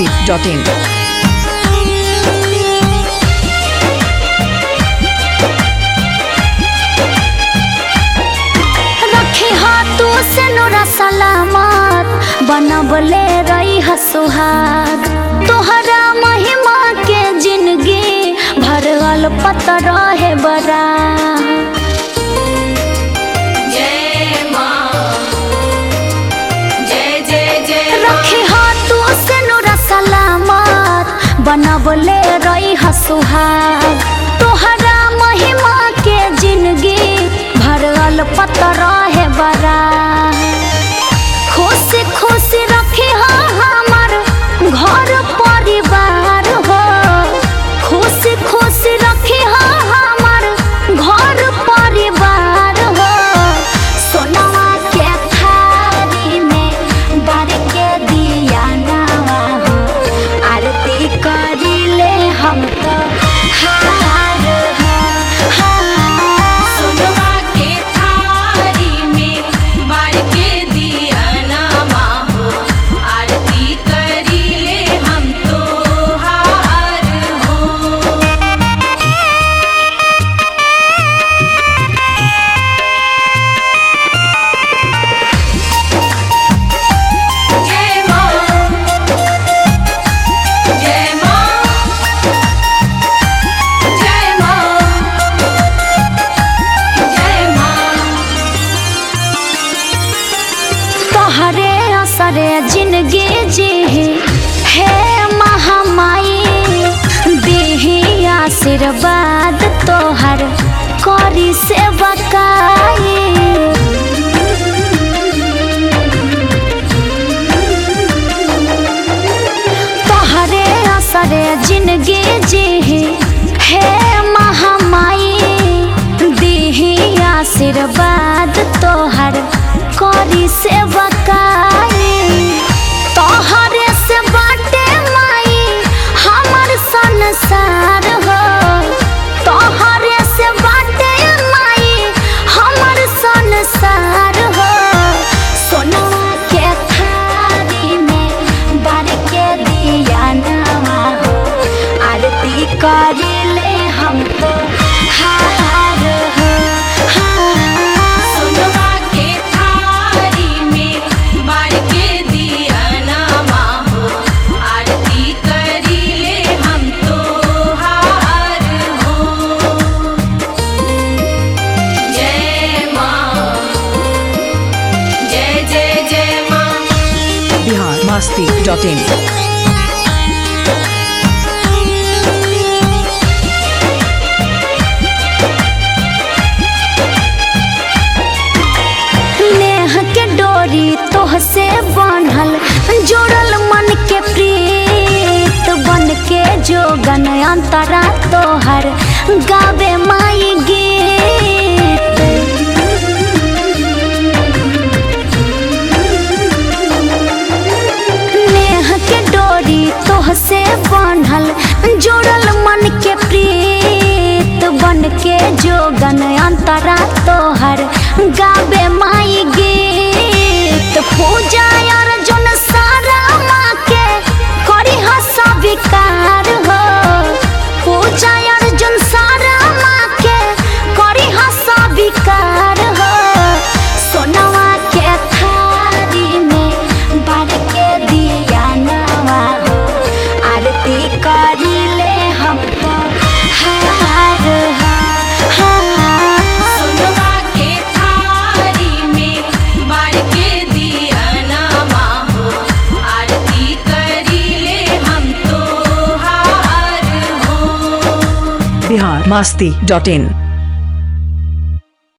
masti.in. रखे हाथू से नोरा सलामत बनबले रही हसुहाग तोहरा महिमा के जिंदगी भरल पत रहे बरा रखे हाथू से नोरा सलामत बनबले रही हसुहाग तोहरा महिमा के जिंदगी भरल पत रहे बरा खुश खुश रखे हाँ हमार घर परिवार हो खुश खुश रखे हाँ हमार घर परिवार हो सोनवा के थारी में बार के दिया नवा हो आरती करिले हम तो हार हो हार सोनवा के थारी में बार के दिया नामा हो आरती करीले हम तो हार हो जय मां जय मां जय मां जय मां तोहरे असरे जिंदगी जी हे महामाई देही आशीर्वाद तोहर करी से बकाई तोहरे असरे जिंदगी जी हे महामाई देही आशीर्वाद तोहर करी से बकाई तोहरे से बाटे माई हमर संसार हो तोहरे से बाटे माई हमर संसार हो सोनवा के थारी में बार के दिया नवा हो आरती करिले हम तो हार हो हार सोनवा के थारी में बार के दिया नामा हो आरती करीले हम तो हार हो जय मां जय जय जय मां Bihar masti.in. नेह के डोरी तोह से बांधल जोड़ल मन के प्रीत बन के जोगन अंतरा तोहर गावे माई गीत नेह के डोरी तोह से बांधल जोड़ल मन के प्रीत बन के जोगन अंतरा तोहर गावे माई गीत पूजा अर्जुन सारा माँ के करी हसा विकार हो पूजा अर्जुन सारा माँ के करी हसा विकार हो सोनवा के थारी में बार के दिया नवा हो आरती करिले हम तो हार हो हार सोनवा के थारी में बार के दिया नामा हो आरती करीले हम तो हार हो Bihar masti.in.